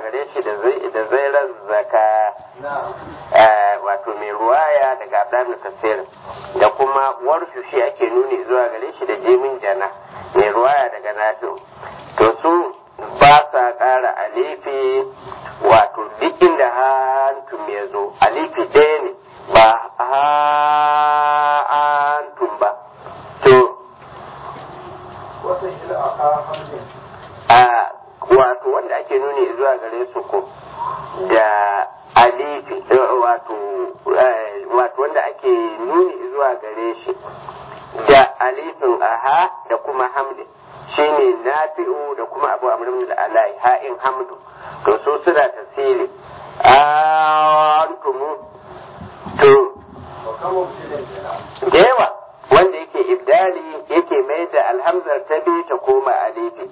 gare shi da zairar zaka wato mai ruwaya daga abdul kasir da kuma warshu shi ake nuni zuwa gare shi da jimin jana mai ruwaya daga nafi to su ba sa ƙara alifi wato duk inda hantum ya zo alifi ɗaya ne ba hantum ba to a wato wanda ake nuni zuwa gare su ko da alifi wato wato wanda ake nuni zuwa gare shi da alifin aha da kuma hamdin shine nafi'u da kuma abu amrin da alai ha'in hamdu to so suna tasiri antumu to da yawa wanda yake ibdali yake mai da alhamzar ta bi ta koma alifi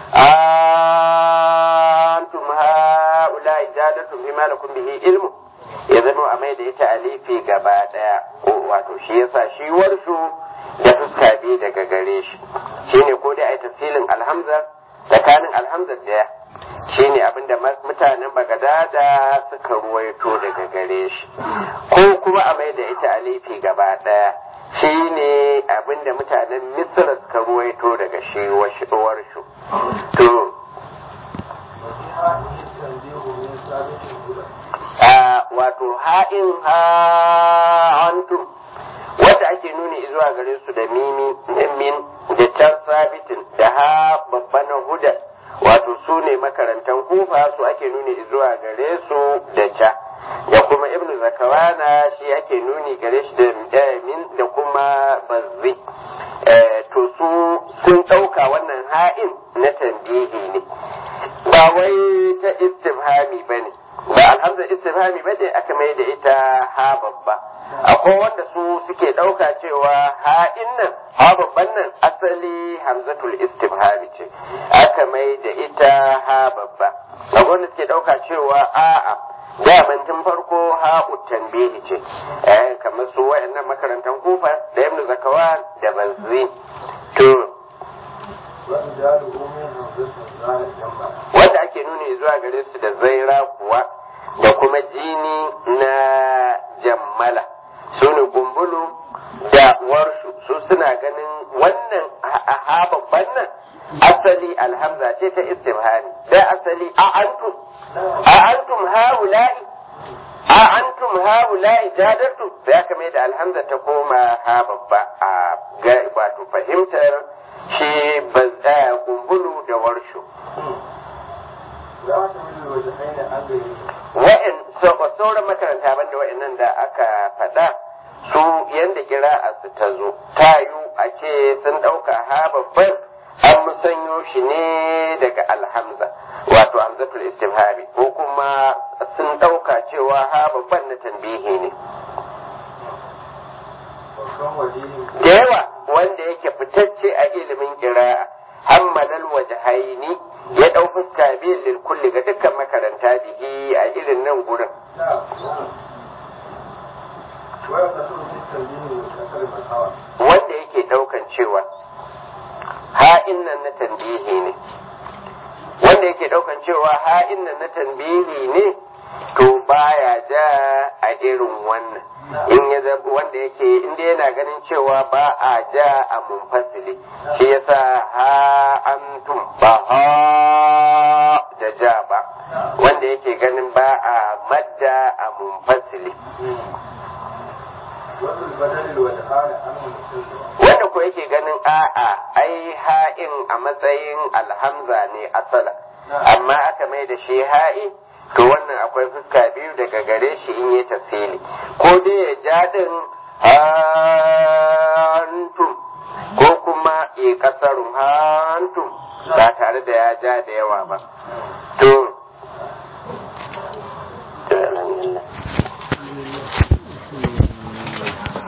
antum haula ijadatum bima lakum bihi ilmu ya zama a mai da ita alifi gaba daya wato shi yasa shi warshu da fuska bi daga gare shi shine ko dai ai tafsilin alhamza tsakanin alhamza daya shine abinda mutanen bagadada suka ruwaito daga gare shi ko kuma a mai da ita alifi gaba daya shine abinda mutanen misra suka ruwaito daga shi warshu to wato ha'in ha'antum wanda ake nuni zuwa gare su da mimi min da can sabitin da ha babban huda wato su ne makarantan kufa su ake nuni zuwa gare su da ca da kuma ibn zakawana shi ake nuni gare shi da min da kuma bazzi to su sun ɗauka wannan ha'in na tambihi ne ba wai ta istifhami ba ne ba alhamdulillah istifhami ba ne aka mai da ita ha babba akwai wanda su suke ɗauka cewa ha'in nan ha babban nan asali hamzatul istifhami ce aka mai da ita ha babba akwai wanda suke ɗauka cewa a'a daman tun farko ha'u tanbihi ce eh kamar su wayannan makarantan kufa da ibnu zakawan da banzi to wanda ake nuni zuwa gare su da zaira kuwa da kuma jini na jammala su ne gumbulu da warshu su suna ganin wannan ha babban nan asali alhamza ce ta istifhani da asali a antum a antum haula'i a antum haula'i jadartu sai aka mai da alhamza ta koma ha babba a ga wato fahimtar shi bazza kumbulu da warshu wa'in sauran makaranta banda wa'annan da aka faɗa su yanda kira a su ta zo ta yi a ce sun ɗauka ha babban an musanyo shi ne daga alhamza wato hamzatul istifhami ko kuma sun ɗauka cewa ha babban na tambihi ne da yawa wanda yake fitacce a ilimin kira'a hammalal wajhaini ya ɗau fuska biyu lil kulli ga dukkan makaranta bihi a irin nan gurin wanda yake ɗaukan cewa ha'in nan na tambihi ne wanda yake ɗaukan cewa ha'in nan na tambihi ne to baya ja a irin wannan in ya zaba wanda yake inda yana ganin cewa ba a ja a munfasili shi yasa ha antum ba ha da ja ba wanda yake ganin ba a madda a munfasili wanda ko yake ganin a'a ai ha'in a matsayin alhamza ne asala amma aka mai da shi ha'i to wannan akwai fuska biyu daga gare shi in yi tafsili ko dai ya ja din hantum ko kuma ya kasarun hantum ba tare da ya ja da yawa ba to